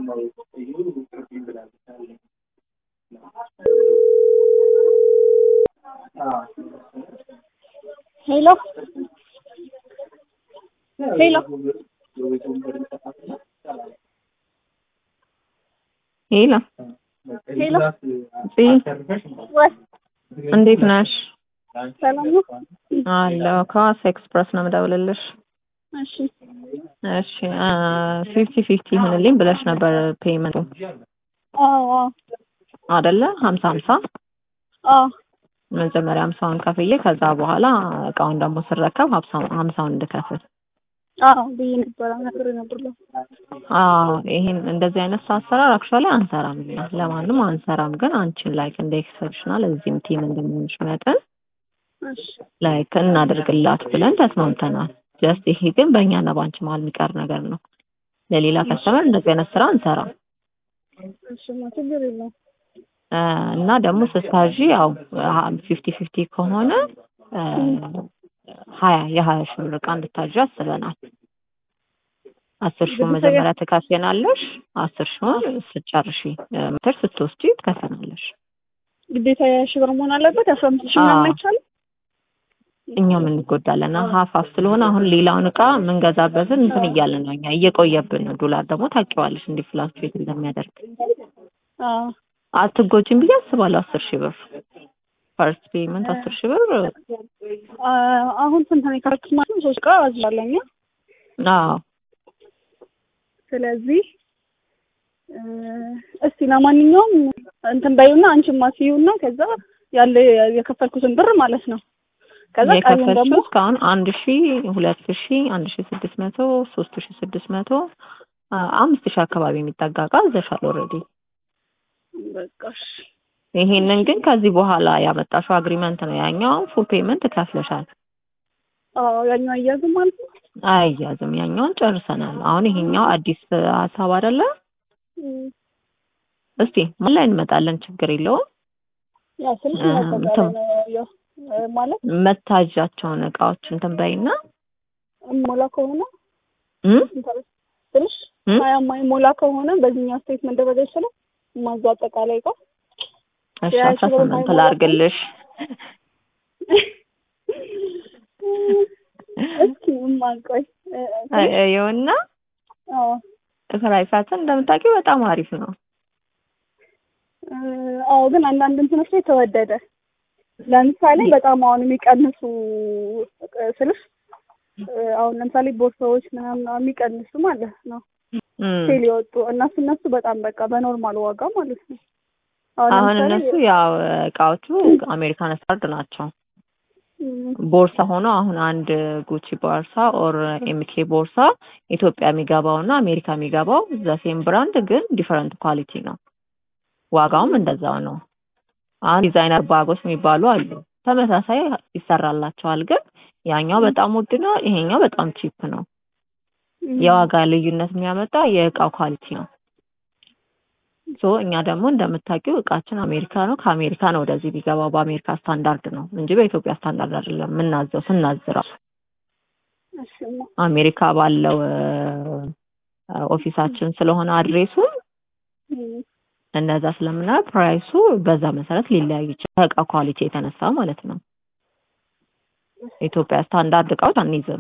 ሄሎ ሄሎ ሄሎ ሄሎ ፂ ወይ እንዴት ነሽ? ሰላም ነው? አለሁ ከዋሳ ኤክስፕረስ ነው የምደውልልሽ። እሺ እሺ ፊፍቲ ፊፍቲ ይሁንልኝ ብለሽ ነበር ፔይመንቱ አዎ አዎ አይደለ? ሀምሳ ሀምሳ አዎ መጀመሪያ ሀምሳውን ከፍዬ ከዛ በኋላ እቃውን ደግሞ ስረከብ ሀምሳውን ሀምሳውን እንድከፍል አዎ ብዬ ነበረ ነግሬ ነበር። አዎ ይሄን እንደዚህ አይነት አሰራር አክቹዋሊ አንሰራም እኛ ለማንም አንሰራም። ግን አንቺን ላይክ እንደ ኤክሰፕሽናል እዚህም ቲም እንደመሆንሽ መጠን እሺ ላይክ እናድርግላት ብለን ተስማምተናል። ጀስት ይሄ ግን በእኛና በአንቺ መሀል የሚቀር ነገር ነው። ለሌላ ከስተመር እንደዚህ አይነት ስራ አንሰራም። እሺማ ችግር የለውም። እ እና ደግሞ ስታዥ ያው ፊፍቲ ፊፍቲ ከሆነ እ ሀያ የሀያ ሺህ ብር እቃ እንድታዥ አስበናል። አስር ሺውን መጀመሪያ ትከፍያለሽ። አስር ሺውን ስትጨርሺ እ ሜትር ስትወስጂ ትከፍያለሽ። ግዴታ የሺህ ብር መሆን አለበት። አስራ አምስት ሺህ ምናምን አይቻልም። እኛም እንጎዳለን። ሀፍ ሀፍ ስለሆነ አሁን ሌላውን እቃ የምንገዛበትን እንትን እያልን ነው እኛ እየቆየብን ነው። ዶላር ደግሞ ታውቂዋለሽ እንዲህ ፍላክቹዌት እንደሚያደርግ አዎ አትጎጂም ብዬ አስባለሁ። አስር ሺህ ብር ፈርስት ፔይመንት አስር ሺህ ብር አ- አሁን ስንት ነው የከረክስ ማለት ነው? ሶስት እቃ አዝላለኝ። አዎ ስለዚህ እ እስቲ ለማንኛውም እንትን በይውና አንቺም አስይውና ከዛ ያለ የከፈልኩትን ብር ማለት ነው። ከዛ ቀሪውን ደግሞ የከፈልሽው እስካሁን አንድ ሺ ሁለት ሺ አንድ ሺ ስድስት መቶ ሶስት ሺ ስድስት መቶ አ- አምስት ሺ አካባቢ የሚጠጋ እቃ ይዘሻል ኦልሬዲ። በቃ እሺ። ይሄንን ግን ከዚህ በኋላ ያመጣሽው አግሪመንት ነው። ያኛውን ፉል ፔመንት ከፍለሻል። አዎ ያኛው አያዝም ማለት ነው። አያያዝም። ያኛውን ጨርሰናል። አሁን ይሄኛው አዲስ ሀሳብ አይደለ? እም፣ እስቲ ምን ላይ እንመጣለን? ችግር የለውም። ያው ስልክ እ ማጠቃላይ እንትን ነው ያው እ ማለት መታዣቸውን እቃዎች እንትን በይና ሞላ ከሆነ እም ትንሽ እም ሀያ ሞላ ከሆነ በዚህኛው ስቴት መደረግ አይችልም። ማዛ አጠቃላይ እቃ እሺ የሀያ አስራ ሺህ ብር ስምንት ባይሞላ ላድርግልሽ። እስኪ እማቆይ እ፣ ትንሽ ይኸውና አዎ ፕራይሳችን እንደምታውቂው በጣም አሪፍ ነው። እ፣ አዎ ግን አንዳንድ እንትኖች ላይ ተወደደ። ለምሳሌ በጣም አሁን የሚቀንሱ እ፣ ስልሽ እ፣ አሁን ለምሳሌ ቦርሳዎች ምናምን የሚቀንሱ ማለት ነው እም ሴል የወጡ እነሱ እነሱ በጣም በቃ በኖርማል ዋጋ ማለት ነው። አሁን አሁን ለምሳሌ እነሱ ያው እቃዎቹ አሜሪካን ስታንዳርድ ናቸው። እም፣ ቦርሳ ሆኖ አሁን አንድ ጉቺ ቦርሳ ኦር ኤምኬ ቦርሳ ኢትዮጵያ የሚገባው እና አሜሪካ የሚገባው ዘሴም ብራንድ ግን ዲፈረንት ኳሊቲ ነው። ዋጋውም እንደዛው ነው። አሁን ዲዛይነር ባጎች የሚባሉ አሉ። ተመሳሳይ ይሰራላቸዋል፣ ግን ያኛው በጣም ውድ ነው፣ ይሄኛው በጣም ቺፕ ነው። እም፣ የዋጋ ልዩነት የሚያመጣ የእቃው ኳሊቲ ነው። ሶ እኛ ደግሞ እንደምታውቂው እቃችን አሜሪካ ነው። ከአሜሪካ ነው ወደዚህ ቢገባው በአሜሪካ ስታንዳርድ ነው እንጂ በኢትዮጵያ ስታንዳርድ አይደለም የምናዘው ስናዝረው እሺማ አሜሪካ ባለው እ፣ ኦፊሳችን ስለሆነ አድሬሱ እም፣ እነዛ ስለምና ፕራይሱ በዛ መሰረት ሊለያይ ይችላል። ከእቃ ኳሊቲ የተነሳ ማለት ነው። ኢትዮጵያ ስታንዳርድ እቃዎች አንይዝም።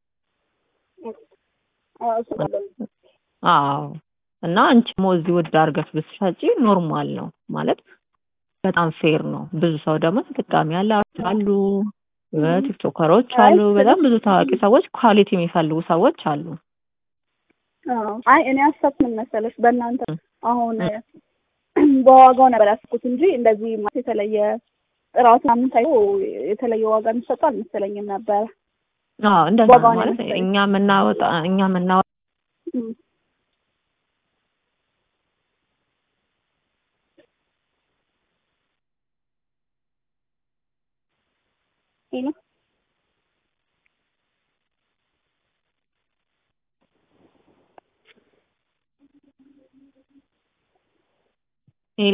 አዎ እሱ አይደለም። አዎ እና አንቺ ሞ እዚህ ውድ አድርገሽ ብትሸጪ ኖርማል ነው ማለት በጣም ፌር ነው። ብዙ ሰው ደግሞ ተጠቃሚ ያለ አሉ፣ ቲክቶከሮች አሉ፣ በጣም ብዙ ታዋቂ ሰዎች ኳሊቲ የሚፈልጉ ሰዎች አሉ። አዎ አይ እኔ ያሰብኩት ምን መሰለሽ በእናንተ አሁን በዋጋው ነበር ያሰብኩት እንጂ እንደዚህ ማለት የተለየ ጥራቱ ምናምን ታይቶ የተለየ ዋጋ የሚሰጠው አልመሰለኝም ነበረ። አዎ እንደዛ ነው ዋጋውን ማለት የመሰለኝ። እኛ የምናወጣ እኛ የምናወጣ እም፣ ይሄ ነው ሌላ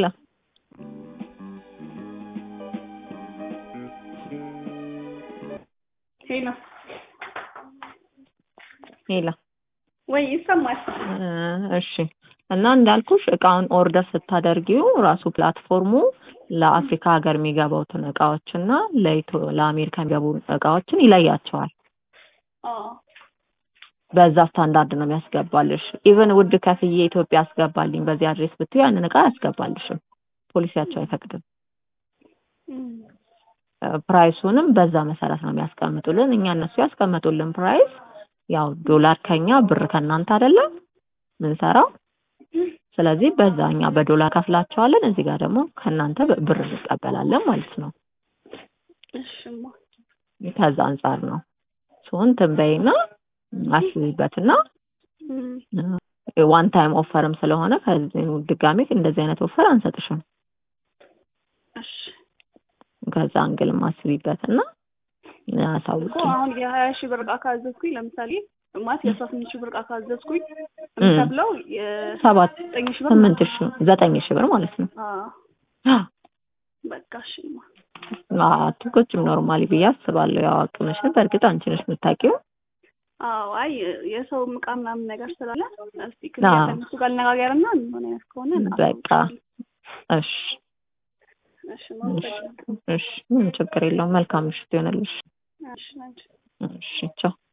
ሄሎ ሌላ ወይ ይሰማል? እ፣ እሺ እና እንዳልኩሽ እቃውን ኦርደር ስታደርጊው ራሱ ፕላትፎርሙ ለአፍሪካ ሀገር የሚገቡትን እቃዎች እና ለኢትዮ ለአሜሪካ የሚገቡ እቃዎችን ይለያቸዋል። አዎ በዛ ስታንዳርድ ነው የሚያስገባልሽ። ኢቨን ውድ ከፍዬ ኢትዮጵያ አስገባልኝ በዚህ አድሬስ ብትይ ያንን እቃ አያስገባልሽም። ፖሊሲያቸው አይፈቅድም። እም፣ ፕራይሱንም በዛ መሰረት ነው የሚያስቀምጡልን። እኛ እነሱ ያስቀመጡልን ፕራይስ ያው ዶላር ከኛ ብር ከእናንተ አይደለም ምንሰራው። ስለዚህ በዛ እኛ በዶላር ከፍላቸዋለን፣ እዚህ ጋር ደግሞ ከእናንተ በ- ብር እንቀበላለን ማለት ነው። እሽማ ከዛ አንጻር ነው ሶን ትንበይና አስቢበትና እም፣ ዋን ታይም ኦፈርም ስለሆነ ከዚህ ድጋሜ እንደዚህ አይነት ኦፈር አንሰጥሽም። እሺ ከዛ አንግልም አስቢበትና እኮ አሳውቂ። አሁን የሀያ ሺህ ብር እቃ ካዘዝኩኝ ለምሳሌ ማለት የአስራ ስምንት ሺህ ብር እቃ ካዘዝኩኝ የምከፍለው ሰባት የዘጠኝ ሺህ ብር ስምንት ሺህ ዘጠኝ ሺህ ብር ማለት ነው። አዎ በቃ እሺማ አትቆጭም ኖርማሊ ብዬ አስባለሁ። ያው አቅምሽን በእርግጥ አንቺ ነሽ የምታውቂው። አዎ አይ የሰው እቃ ምናምን ነገር ስላለ እስቲ አዎ። ክሊያ ከእነሱ ጋር ልነጋገርና የሚሆን አይነት ከሆነ በቃ እሺ እሺ ማመሰግናለሁ። እሺ ምንም ችግር የለውም። መልካም ምሽት ይሆንልሽ። እሺ ናቸው እሺ ቻው።